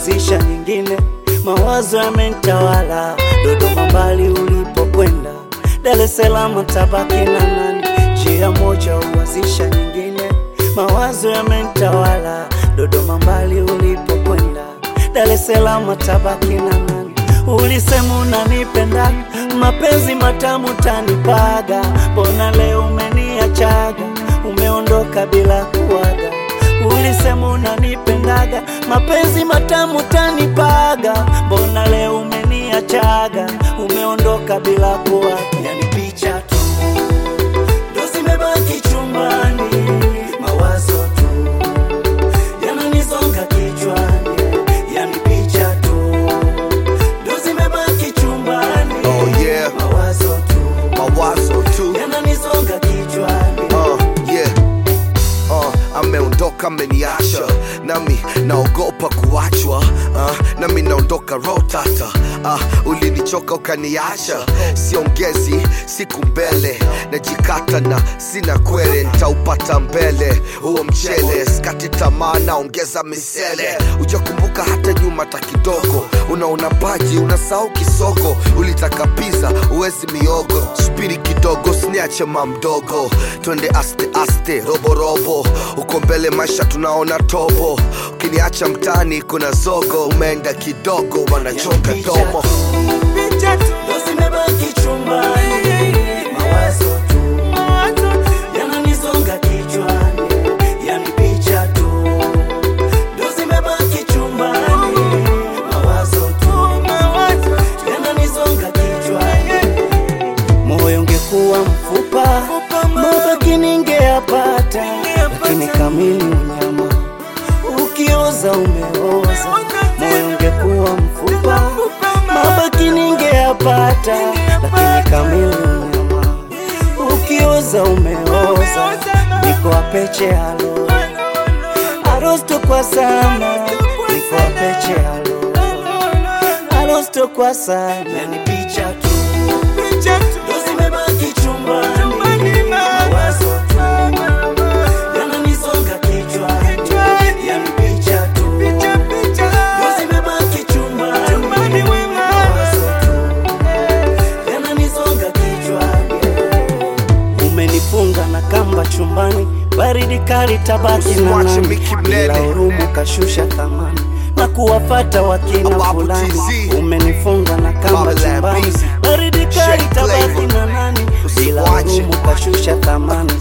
uwazisha nyingine, mawazo yamenitawala. Dodoma mbali ulipokwenda, Dar es Salaam tabaki na nani? Njia moja uwazisha nyingine, mawazo yamenitawala. Dodoma mbali ulipokwenda, Dar es Salaam tabaki na nani? Ulisema unanipenda, mapenzi matamu tanipaga, mbona leo umeniachaga, umeondoka bila kuaga. Ulisema unanipendaga, mapenzi matamu tanipaga, mbona leo umeniachaga, umeondoka bila kuaga. Yani picha tu ndo zimebaki chumbani, mawazo tu yananisonga kichwani, yani picha tu ndo zimebaki chumbani, Oh, yeah. mawazo tu mawazo tu yananisonga kichwani. uh, yeah. uh, ameondoka ameniacha nami naogopa kuachwa uh, nami naondoka rotata uh, ulinichoka ukaniacha siongezi siku mbele najikata na sina kwele ntaupata mbele huo mchele skati tamaa naongeza misele ujakumbuka hata nyuma hata kidogo unaona paji unasahau kisogo ulitaka piza uwezi miogo spiri kidogo siniache mamdogo twende aste aste roborobo uko mbele maisha tunaona tobo ukiniacha mtani kuna zogo umeenda kidogo wanachoka domo Ndo zimebaki chumbani, mawazo tu yananisonga kichwani, yani picha tu. Ndo zimebaki chumbani, mawazo tu yananisonga kichwani. Moyo ungekuwa mfupa, mabaki ningeyapata, lakini kamili unyama ukioza umeoza. Moyo ungekuwa mfupa, mabaki ningeyapata, lakini kamili unyama ukioza umeoza. Niko apeche halo arosto kwa sana, niko apeche halo arosto kwa sana, yani picha tu ndo zimebaki chumbani, mawazo tu yananisonga kichwani, yani picha tu ndo zimebaki chumbani, mawazo tu yananisonga kichwani. Umenifunga na kamba chumbani, baridi kali tabaki na Usiwache nani, Mickey bila Mnene. hurumu kashusha thamani na kuwafata wakina Awabu fulani. TZ. Umenifunga na kamba Babylon chumbani, Beats. baridi kali Shake tabaki flavor. na nani, bila Usiwache. hurumu kashusha thamani